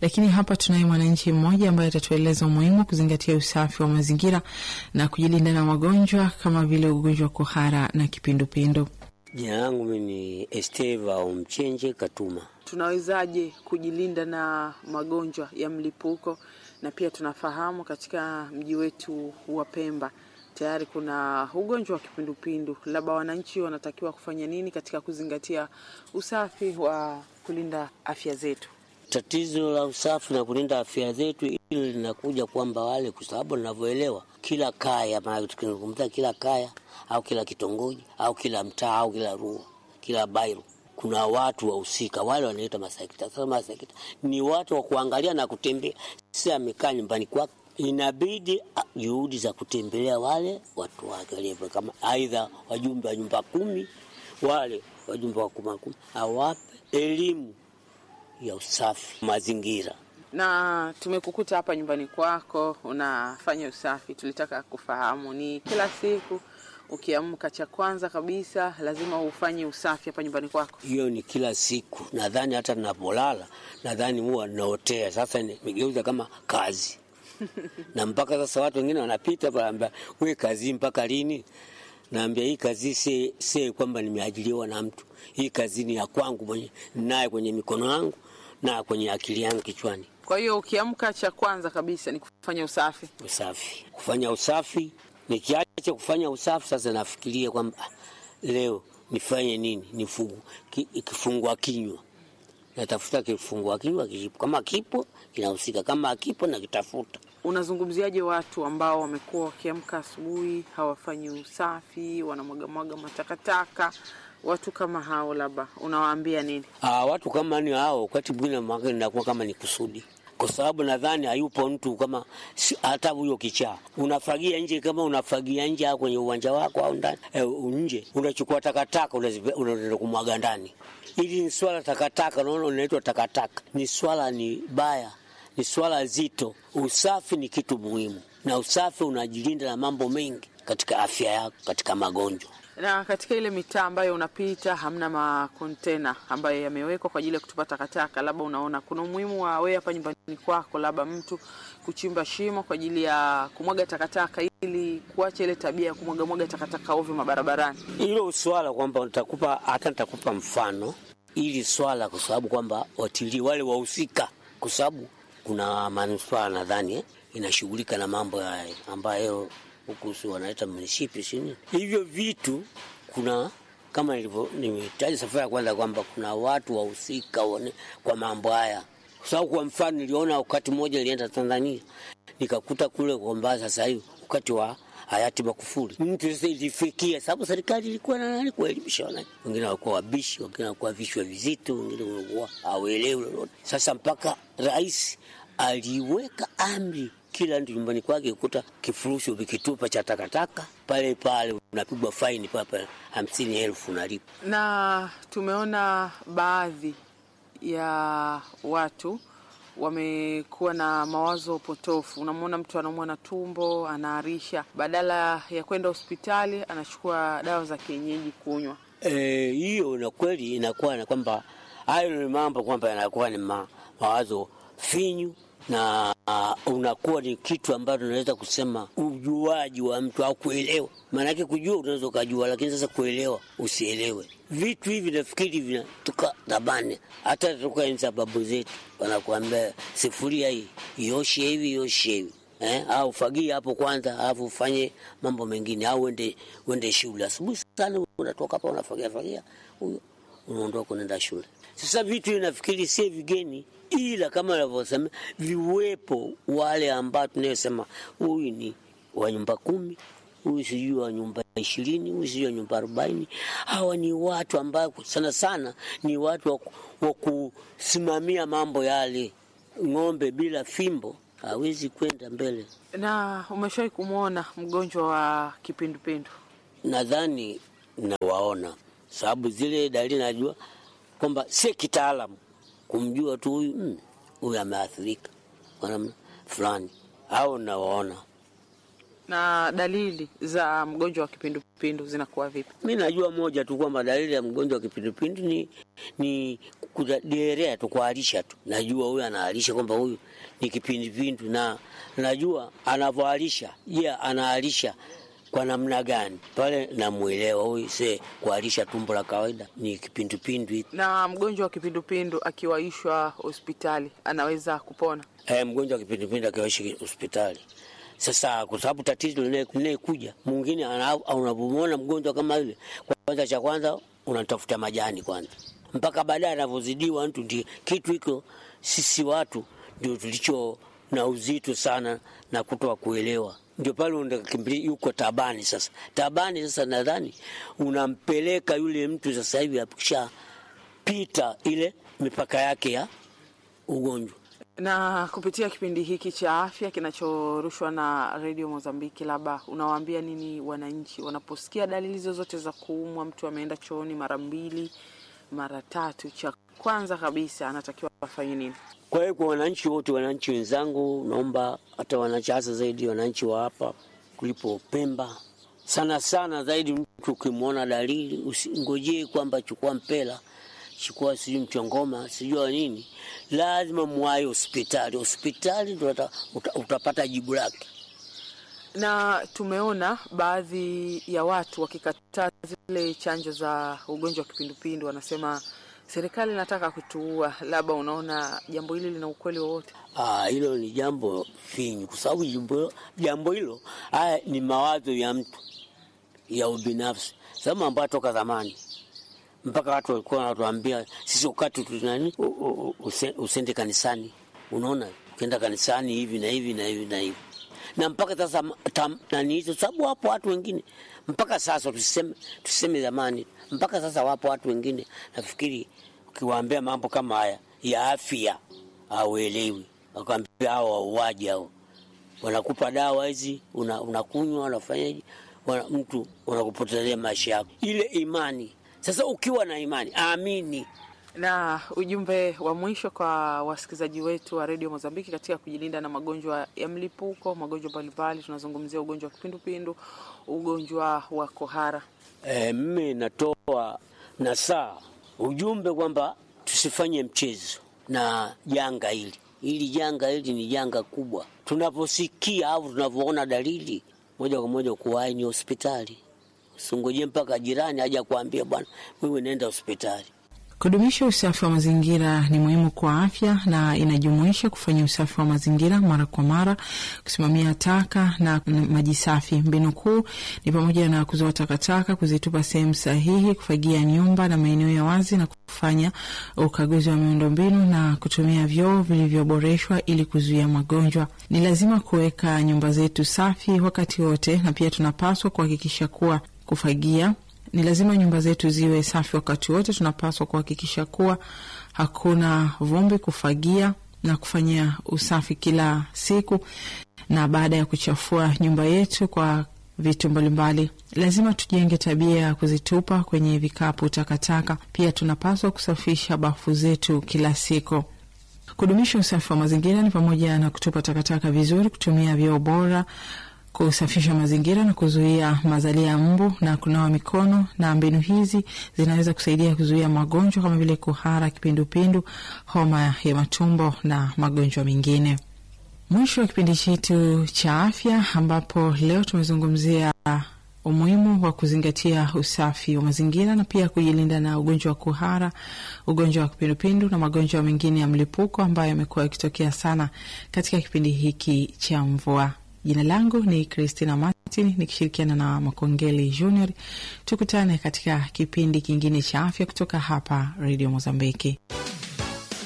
lakini hapa tunaye mwananchi mmoja ambaye atatueleza umuhimu wa kuzingatia usafi wa mazingira na kujilinda na magonjwa kama vile ugonjwa wa kuhara na kipindupindu. Jina langu mimi ni Esteva Omchenje Katuma. Tunawezaje kujilinda na magonjwa ya mlipuko? Na pia tunafahamu katika mji wetu wa Pemba tayari kuna ugonjwa wa kipindupindu, labda wananchi wanatakiwa kufanya nini katika kuzingatia usafi wa kulinda afya zetu? Tatizo la usafi na kulinda afya zetu hili linakuja kwamba wale, kwa sababu ninavyoelewa, kila kaya, maana tukizungumza kila kaya au kila kitongoji au kila mtaa au kila rua, kila bairo kuna watu wahusika, wale wanaitwa masekta. Sasa masekta ni watu wa kuangalia na kutembea, si amekaa nyumbani kwake inabidi juhudi za kutembelea wale watu wake walivyo, kama aidha wajumbe wa nyumba kumi, wale wajumbe wa kuma kumi, awape elimu ya usafi mazingira. Na tumekukuta hapa nyumbani kwako unafanya usafi, tulitaka kufahamu ni kila siku ukiamka, cha kwanza kabisa lazima ufanye usafi hapa nyumbani kwako? Hiyo ni kila siku, nadhani hata ninapolala, nadhani huwa naotea. Sasa nimegeuza kama kazi na mpaka sasa watu wengine wanapita panaambia, we kazi mpaka lini? Naambia hii kazi si, si kwamba nimeajiriwa na mtu. Hii kazi ni ya kwangu mwenye naye kwenye mikono yangu na kwenye akili yangu kichwani. Kwa hiyo ukiamka, cha kwanza kabisa ni kufanya usafi. Usafi, kufanya usafi. Nikiacha kufanya usafi, sasa nafikiria kwamba leo nifanye nini? Nifungu ki, kifungua kinywa natafuta kifungua kinywa kipo, kama kipo kinahusika, kama akipo nakitafuta. Unazungumziaje watu ambao wamekuwa wakiamka asubuhi hawafanyi usafi, wanamwagamwaga matakataka? Watu kama hao labda unawaambia nini? Aa, watu kama ni hao, wakati mwingine inakuwa kama ni kusudi, kwa sababu nadhani hayupo mtu kama hata huyo kichaa. Unafagia nje, kama unafagia nje au kwenye uwanja wako au ndani eh, nje unachukua takataka unaenda kumwaga ndani. Hili ni swala takataka, unaona, unaitwa takataka. Ni swala ni baya, ni swala zito. Usafi ni kitu muhimu, na usafi unajilinda na mambo mengi katika afya yako, katika magonjwa. Na katika ile mitaa ambayo unapita hamna makontena ambayo yamewekwa kwa ajili ya kutupa takataka, labda unaona kuna umuhimu wa wewe hapa nyumbani kwako, labda mtu kuchimba shimo kwa ajili ya kumwaga takataka, ili kuacha ile tabia ya kumwaga mwaga takataka ovyo mabarabarani. Hilo swala kwamba nitakupa hata nitakupa mfano ili swala, kwa sababu kwamba watilii wale wahusika, kwa sababu kuna manispaa nadhani eh, inashughulika na mambo haya ambayo huku si wanaita munishipi sini hivyo vitu. Kuna kama nilivyo nimetaja safari ya kwanza kwamba kuna watu wahusika kwa mambo haya, kwa sababu kwa mfano niliona wakati mmoja nilienda Tanzania nikakuta kule kwamba sasa hivi wakati wa hayati Magufuli mtu sasa ilifikia, sababu serikali ilikuwa na nani kuelimisha wananchi, wengine walikuwa wabishi, wengine walikuwa vichwa vizito, wengine walikuwa hawaelewi lolote. Sasa mpaka rais aliweka amri kila mtu nyumbani kwake kukuta kifurushi ukikitupa cha takataka pale pale unapigwa faini papa hamsini elfu unalipa. Na tumeona baadhi ya watu wamekuwa na mawazo potofu. Unamwona mtu anaumwa na tumbo, anaarisha, badala ya kwenda hospitali anachukua dawa za kienyeji kunywa. Hiyo e, na kweli inakuwa na kwamba hayo ni mambo kwamba yanakuwa ni ma, mawazo finyu na uh, unakuwa ni kitu ambacho unaweza kusema ujuaji wa mtu au kuelewa. Maanake kujua unaweza ukajua, lakini sasa kuelewa usielewe. Vitu hivi nafikiri vinatoka zamani, hata toka enzi za babu zetu, wanakuambia sifuria hii ioshe hivi ioshe hivi eh, au fagia hapo kwanza, alafu ufanye mambo mengine, au uende uende shule asubuhi sana, unatoka hapa unafagia fagia, huyo unaondoka unaenda shule. Sasa vitu hivi nafikiri si vigeni ila kama navyosema viwepo wale ambao tunayosema huyu ni wa nyumba kumi, huyu sijui wa nyumba ishirini, huyu sijui wa nyumba arobaini. Hawa ni watu ambao sana sana ni watu wa kusimamia mambo yale. Ng'ombe bila fimbo hawezi kwenda mbele. Na umeshawahi kumwona mgonjwa wa kipindupindu? Nadhani nawaona, sababu zile dalili najua kwamba si kitaalamu kumjua tu huyu huyu ameathirika kwa namna fulani, au nawaona. Na dalili za mgonjwa wa kipindupindu zinakuwa vipi? Mi najua moja tu kwamba dalili ya mgonjwa wa kipindupindu ni, ni kuderea tu, kuharisha tu. Najua huyu anaharisha kwamba huyu ni kipindupindu, na najua anavyoharisha. Je, yeah, anaharisha kwa namna gani? Pale namwelewa huyu, se kuharisha tumbo la kawaida ni kipindupindu. Na mgonjwa wa kipindupindu akiwaishwa hospitali anaweza kupona? E, mgonjwa wa kipindupindu akiwaishi hospitali sasa kwa sababu tatizo linayekuja mwingine, unapomwona mgonjwa kama yule, kwanza cha kwanza unatafuta majani kwanza, mpaka baadaye anavyozidiwa mtu. Ndi kitu hiko sisi watu ndio tulicho na uzito sana na kutoa kuelewa, ndio pale unakimbilia yuko tabani. Sasa tabani, sasa nadhani unampeleka yule mtu sasa hivi akishapita ile mipaka yake ya ugonjwa na kupitia kipindi hiki cha afya kinachorushwa na redio Mozambiki, labda unawaambia nini wananchi wanaposikia dalili zozote za kuumwa? Mtu ameenda chooni mara mbili mara tatu, cha kwanza kabisa anatakiwa afanye nini? Kwa hiyo kwa wananchi wote, wananchi wenzangu, naomba hata wananchi, hasa zaidi wananchi wa hapa kulipo Pemba, sana sana zaidi, mtu ukimwona dalili usingojee kwamba chukua mpela chukua sijui mchongoma sijua nini, lazima mwaye hospitali. Hospitali ndo uta, utapata jibu lake. Na tumeona baadhi ya watu wakikataa zile chanjo za ugonjwa wa kipindupindu, wanasema serikali inataka kutuua. Labda unaona jambo hili lina ukweli wowote? Ah, hilo ni jambo finyu, kwa sababu jambo hilo haya ni mawazo ya mtu ya ubinafsi, sababu ambayo toka zamani mpaka watu walikuwa wanatuambia sisi ukati tunani usende kanisani. Unaona, ukienda kanisani hivi na hivi na hivi na hivi, na mpaka sasa nani hizo, sababu wapo watu wengine mpaka sasa, tuseme tuseme zamani, mpaka sasa wapo watu wengine, nafikiri ukiwaambia mambo kama haya ya afya hauelewi, wakwambia hao wauaji hao, wanakupa dawa hizi unakunywa, una unafanyaje, wana, mtu unakupotezea maisha yako, ile imani sasa ukiwa na imani amini. Na ujumbe wa mwisho kwa wasikilizaji wetu wa redio Mozambiki katika kujilinda na magonjwa ya mlipuko, magonjwa mbalimbali, tunazungumzia ugonjwa wa kipindupindu, ugonjwa wa kohara. E, mimi natoa nasaa ujumbe kwamba tusifanye mchezo na janga hili. Hili janga hili ni janga kubwa. Tunaposikia au tunavyoona dalili, moja kwa moja kuwahi ni hospitali Usingoje mpaka jirani aje kuambia bwana, wewe nenda hospitali. Kudumisha usafi wa mazingira ni muhimu kwa afya na inajumuisha kufanya usafi wa mazingira mara kwa mara, kusimamia taka na maji safi. Mbinu kuu ni pamoja na kuzoa takataka, kuzitupa sehemu sahihi, kufagia nyumba na maeneo ya wazi, na kufanya ukaguzi wa miundombinu na kutumia vyoo vilivyoboreshwa ili kuzuia magonjwa. Ni lazima kuweka nyumba zetu safi wakati wote, na pia tunapaswa kuhakikisha kuwa kufagia ni lazima nyumba zetu ziwe safi wakati wote. Tunapaswa kuhakikisha kuwa hakuna vumbi, kufagia na kufanyia usafi kila siku, na baada ya kuchafua nyumba yetu kwa vitu mbalimbali, lazima tujenge tabia ya kuzitupa kwenye vikapu takataka. Pia tunapaswa kusafisha bafu zetu kila siku. Kudumisha usafi wa mazingira ni pamoja na kutupa takataka vizuri, kutumia vyoo bora kusafisha mazingira na kuzuia mazalia ya mbu na kunawa mikono. Na mbinu hizi zinaweza kusaidia kuzuia magonjwa kama vile kuhara, kipindupindu, homa ya matumbo na magonjwa mengine. Mwisho wa kipindi chetu cha afya, ambapo leo tumezungumzia umuhimu wa kuzingatia usafi wa mazingira na pia kujilinda na ugonjwa wa kuhara, ugonjwa wa kipindupindu na magonjwa mengine ya mlipuko ambayo yamekuwa yakitokea sana katika kipindi hiki cha mvua. Jina langu ni Christina Martin nikishirikiana na Makongeli Junior. Tukutane katika kipindi kingine cha afya kutoka hapa Radio Mozambiki.